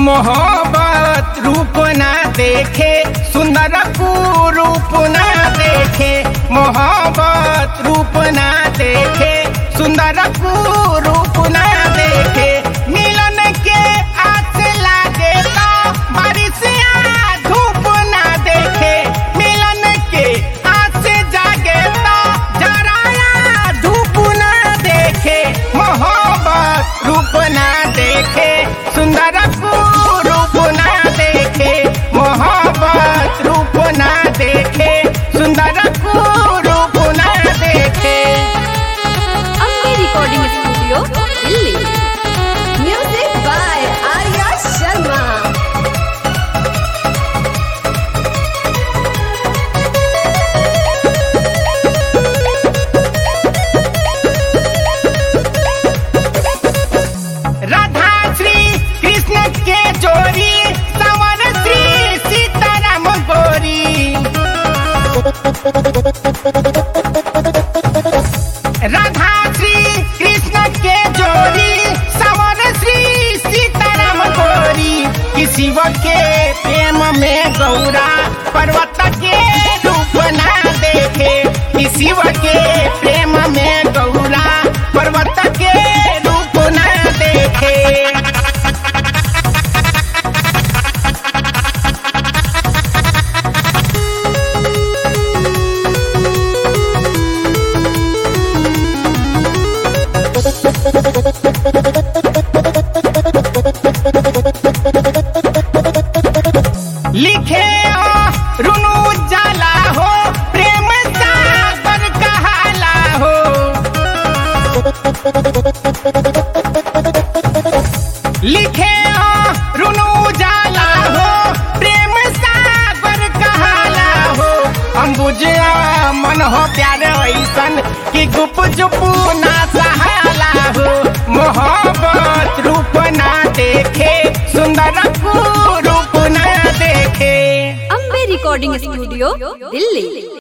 मोहब्बत रूप ना देखे सुंदर रूप ना देखे मोहब्बत रूप ना देखे सुंदर रूप ना देखे मिलन के आस लागे तो बारिश आ धूप ना देखे मिलन के आस जागे तो जराया धूप ना देखे मोहब्बत रूप ना देखे सुंदर रूप ना देखे मोहब्बत रूप ना देखे सुंदर रूप ना देखे Ambe recording studio Delhi music by Arya Sharma Radha Shri Krishna के जोड़ी संवर श्री सीताराम गोरी राधा श्री कृष्ण के जोड़ी संवर श्री सीताराम गोरी किसी के प्रेम में गौरा पर्वत के रूप ना देखे किसी के प्रेम में गौरा पर्वत के रूप ना देखे लिखे ओ रुनु जाला हो प्रेम सागर कहाला हो लिखे ओ रुनु जाला हो प्रेम सागर कहाला हो अंबुजिया मन हो प्यार ऐसन कि गुप चुपू ना सहाला हो मोहब्बत रूप ना देखे सुंदर रूप ना देखे अम्बे रिकॉर्डिंग स्टूडियो दिल्ली